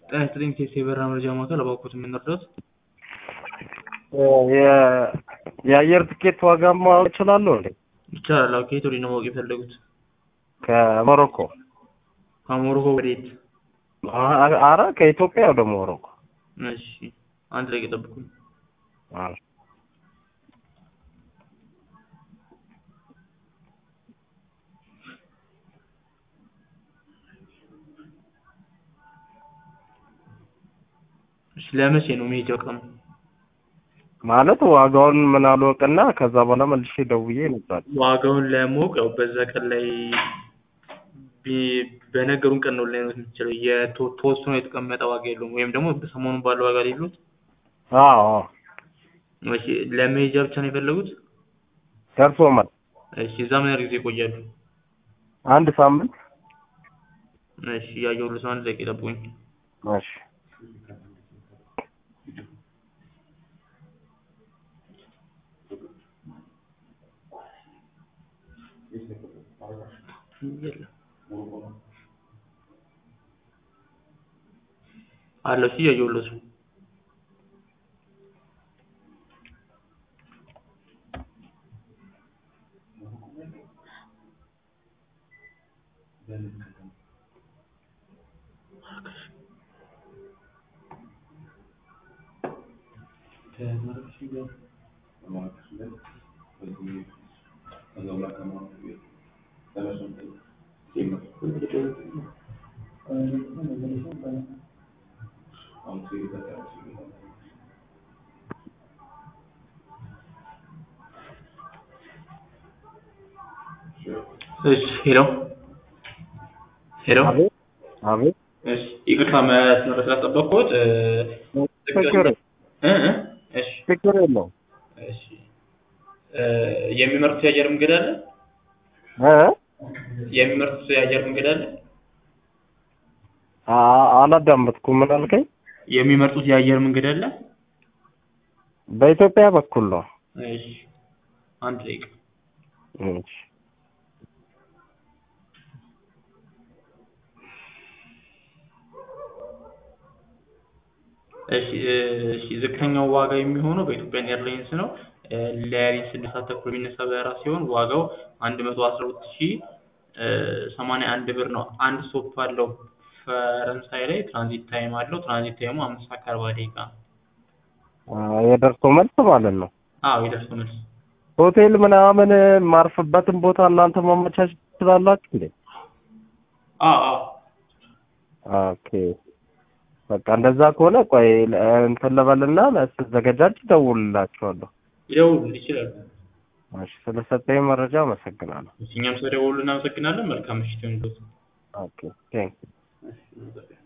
ጤና ይስጥልኝ ቴስ የበረራ መረጃ ማዕከል እባክዎት የምንረዳዎት? የ- የአየር ትኬት ዋጋ ማወቅ እችላለሁ እንዴ? ይቻላል። አዎ ከየት ወዴት ነው ማወቅ የፈለጉት? ከሞሮኮ ከሞሮኮ ወዴት? አ- አረ ከኢትዮጵያ ወደ ሞሮኮ። እሺ አንድ ላይ ጠብቁኝ። አዎ። እሺ ለመቼ ነው መሄጃው ቀኑ? ማለት ዋጋውን ምን አልወቅና ከዛ በኋላ መልሼ ደውዬ ነበር። ዋጋውን ለማወቅ ያው በዛ ቀን ላይ ቢ- በነገሩን ቀን ነው ላይነት የምትችለው የቶ- ተወስኖ የተቀመጠ ዋጋ የለውም። ወይም ደግሞ ሰሞኑን ባለው ዋጋ ላይ የሉት። አዎ አዎ። እሺ ለመሄጃ ብቻ ነው የፈለጉት? ደርሶ መልስ እሺ እዛ ምን ያህል ጊዜ ይቆያሉ? አንድ ሳምንት። እሺ እያየሁልዎት ነው። አንድ ደቂቃ ይጠብቁኝ። እሺ የለም አለ እሺ እያየሁልዎት ነው። እሺ ሄሎ ሄሎ አቤት አቤት። እሺ ይቅርታ መስመር ስላስጠበቅኩት እ ችግር እ እ እሺ ችግር የለውም። እሺ እ የሚመርጡት የአየር መንገድ አለ? እ የሚመርጡት የአየር መንገድ አለ? አ- አላዳመጥኩም። ምን አልከኝ? የሚመርጡት የአየር መንገድ አለ? በኢትዮጵያ በኩል ነው። እሺ አንድ ደቂቃ እሺ እሺ እ እሺ ዝቅተኛው ዋጋ የሚሆነው በኢትዮጵያን ኤርላይንስ ነው። እ ለሊት ስድስት ሰዓት ተኩል የሚነሳ በረራ ሲሆን ዋጋው አንድ መቶ አስራ ሁለት ሺህ እ ሰማንያ አንድ ብር ነው። አንድ ስቶፕ አለው ፈረንሳይ ላይ ትራንዚት ታይም አለው። ትራንዚት ታይሙ አምስት ሰዓት ከአርባ ደቂቃ ነው። አ፣ የደርሶ መልስ ማለት ነው። አዎ የደርሶ መልስ ሆቴል ምናምን ማርፍበትን ቦታ እናንተ ማመቻቸት ትችላላችሁ እንዴ? አዎ አዎ ኦኬ በቃ እንደዛ ከሆነ ቆይ ለ- እንትን ልበልና ስዘገጃጅ እደውልላችኋለሁ። ይደውሉ ይችላሉ። እሺ ስለሰጠኝ መረጃ አመሰግናለሁ። እኛም ስለደወሉ እናመሰግናለን። መልካም ምሽት ይሁንልዎት። ኦኬ ቴንክ እሺ